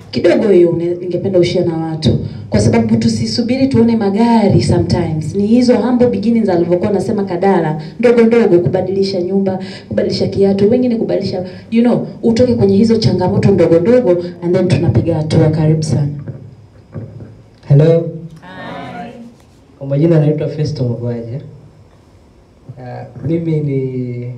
kidogo hiyo une- ningependa ushia na watu, kwa sababu tusisubiri tuone magari. Sometimes ni hizo humble beginnings alivyokuwa nasema Kadala, ndogo ndogo, kubadilisha nyumba, kubadilisha kiatu, wengine kubadilisha, you know, utoke kwenye hizo changamoto ndogo ndogo, and then tunapiga hatua. Karibu sana. Hello. Kwa majina naitwa Festo Mugwaje. Uh, mimi ni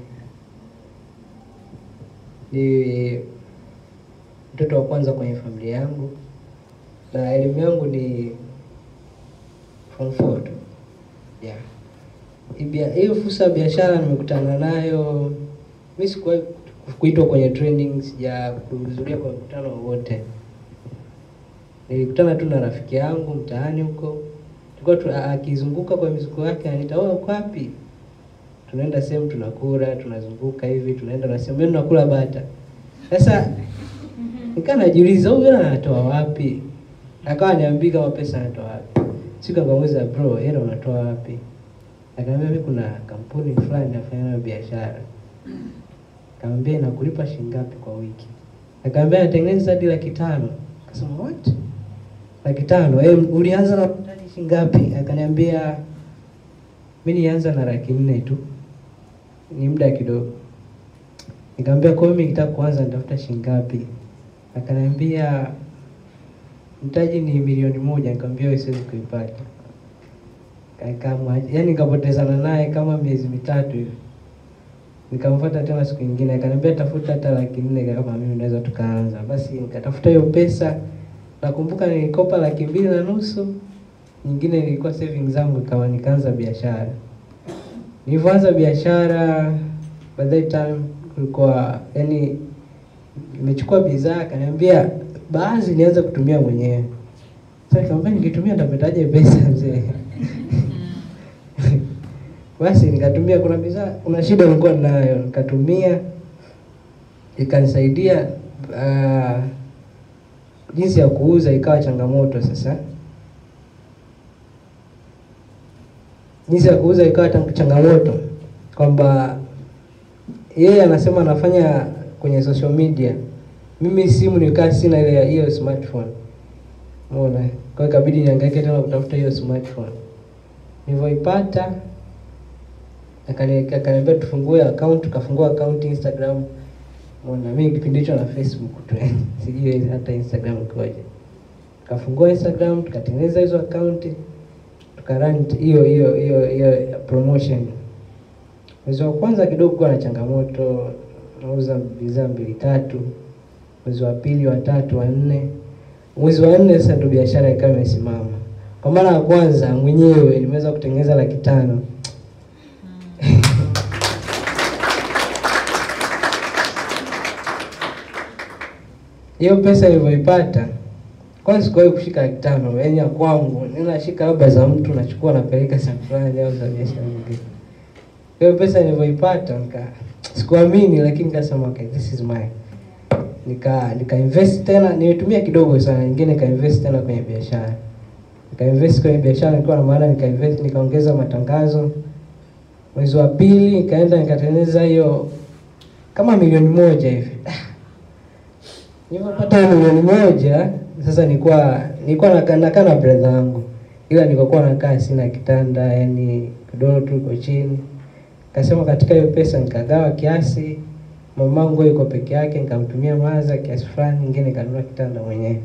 ni mtoto wa kwanza kwenye familia yangu na elimu yangu ni form four tu. Yeah. Hii bia- Hiyo fursa ya biashara nimekutana nayo, mi sikuwahi kuitwa kwenye training, sija kuhudhuria kwa mkutano wowote nilikutana tu na rafiki yangu mtaani huko, tulikuwa tu akizunguka kwa mizuko yake, ananiita wewe, uko wapi? Tunaenda sehemu tunakula, tunazunguka hivi, tunaenda na sehemu mimi nakula bata. Sasa nikaa najiuliza huyu hela anatoa wapi? Akawa niambia kama pesa anatoa wapi. Siku akamuuliza bro, hela unatoa wapi? Akaniambia mimi kuna kampuni fulani nafanya nayo biashara. Akamwambia inakulipa shilingi ngapi kwa wiki? Akamwambia natengeneza hadi laki tano. Akasema what? laki tano. Eh, ulianza na mtaji shilingi ngapi? Akaniambia mimi nilianza na laki nne tu, ni muda kidogo. Nikamwambia kwa hiyo mimi nikitaka kuanza nitafuta shilingi ngapi? Akaniambia mtaji ni milioni moja. Nikamwambia wewe siwezi kuipata. Kama yani nikapotezana naye kama miezi mitatu hivi. Nikamfuata tena siku nyingine, akaniambia tafuta hata laki nne kama mimi naweza tukaanza. Basi nikatafuta hiyo pesa nakumbuka nilikopa laki mbili na nusu, nyingine nilikuwa savings zangu, kama nikaanza biashara. Nilivyoanza biashara, by that time kulikuwa yani, nimechukua bidhaa, akaniambia baadhi nianze kutumia mwenyewe. Sasa nikamwambia nikitumia nitapataje pesa mzee? Basi nikatumia, kuna bidhaa, kuna shida nilikuwa nayo, nikatumia ikanisaidia uh, jinsi ya kuuza ikawa changamoto sasa. Jinsi ya kuuza ikawa tang- changamoto kwamba yeye anasema anafanya kwenye social media, mimi simu nilikaa sina ile ya hiyo smartphone, umeona. Kwa hiyo ikabidi nihangaike tena kutafuta hiyo smartphone. Nilivyoipata akani- akaniambia tufungue account, tukafungua account Instagram Mbona mimi kipindi hicho na Facebook tu yani, sijui hata Instagram ikoje. Tukafungua Instagram, tukatengeneza hizo account, tukarun hiyo hiyo hiyo hiyo promotion. Mwezi wa kwanza kidogo kuwa na changamoto, nauza bidhaa mbili tatu. Mwezi wa pili, wa tatu, wa nne, mwezi wa nne sasa ndio biashara ikawa imesimama. Kwa mara ya kwanza mwenyewe nimeweza kutengeneza laki tano. hiyo pesa nilivyoipata kwanza sikuwahi kushika laki tano yaani ya kwangu ninashika labda za mtu nachukua napeleka sehemu fulani au za biashara nyingine hiyo pesa nilivyoipata nika sikuamini lakini nikasema okay this is mine nika nika invest tena nilitumia kidogo sana nyingine nika invest tena kwenye biashara nika invest kwenye biashara nikiwa na maana nika invest nikaongeza matangazo mwezi wa pili nikaenda nikatengeneza hiyo kama milioni moja hivi Nilipopata milioni moja sasa nilikuwa nilikuwa nakaa nakaa na brother yangu, ila nilikuwa nakaa sina kitanda, yani godoro tu iko chini. Kasema katika hiyo pesa nikagawa kiasi, mamangu yuko peke yake, nikamtumia maza kiasi fulani, nyingine nikanunua kitanda mwenyewe.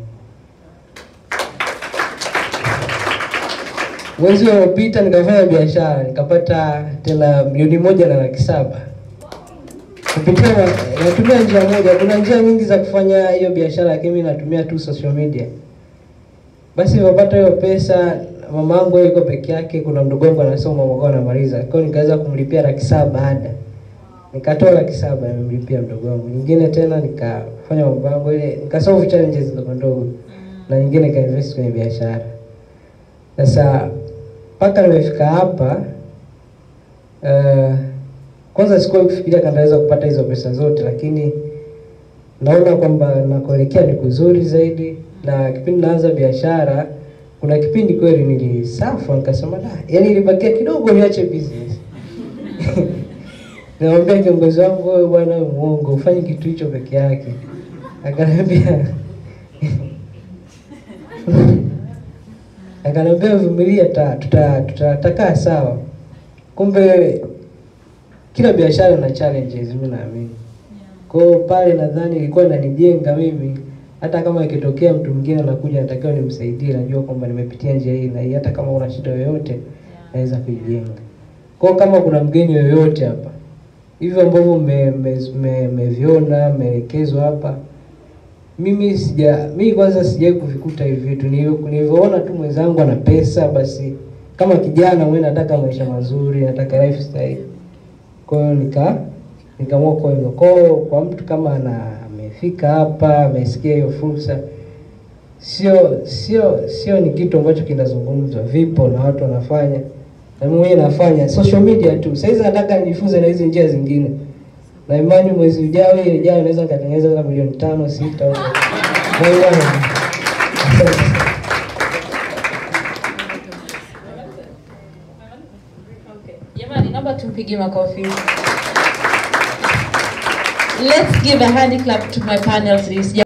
Mwezi uliopita nikafanya biashara, nikapata tena milioni moja na laki saba kupitia na- natumia njia moja. Kuna njia nyingi za kufanya hiyo biashara, lakini mimi natumia tu social media. Basi nilipopata hiyo pesa, mama yangu yuko peke yake, kuna mdogo wangu anasoma mwaka anamaliza, kwa hiyo nikaweza kumlipia laki saba ada, nikatoa laki saba nimemlipia mdogo wangu, nyingine tena nikafanya mambo yangu ile, nikasolve challenges ndogo ndogo, na nyingine nikainvest kwenye biashara. Sasa mpaka nimefika hapa uh, kwanza sikuwahi kufikiria kama naweza kupata hizo pesa zote, lakini naona kwamba nakuelekea ni kuzuri zaidi. Na kipindi naanza biashara, kuna kipindi kweli nilisafa, nikasema da, yani ilibakia kidogo niache business Nikamwambia kiongozi wangu, wewe bwana, wewe muongo, ufanye kitu hicho peke yake. Akaniambia akaniambia vumilia, ta- tuta- tuta- tutakaa sawa. Kumbe kila biashara ina challenges, mimi naamini. Kwa hiyo pale nadhani ilikuwa inanijenga mimi, hata kama ikitokea mtu mwingine anakuja natakiwa nimsaidie, najua kwamba nimepitia njia hii na hii, hata kama una shida yoyote naweza kuijenga. Kwa hiyo kama kuna mgeni yoyote hapa hivyo ambavyo mmeviona mmeelekezwa hapa, mimi sija mimi kwanza sijawahi kuvikuta hivi vitu. Nilivyo- Nilivyoona tu mwenzangu ana pesa, basi kama kijana mwenye nataka maisha mazuri, nataka lifestyle, kwa hiyo nika nikaamua kwa hivyo. Kwa hiyo kwa mtu kama ana amefika hapa amesikia hiyo fursa, sio sio sio ni kitu ambacho kinazungumzwa, vipo na watu wanafanya na mimi mwenyewe nafanya social media tu. Sasa hizi nataka nijifunze na hizi njia zingine, na imani mwezi ujao ile ujao naweza nikatengeneza kama milioni tano sita huko. Na imani. Asante sana. Jamani, naomba tumpigie makofi. Let's give a hand clap to my panel please.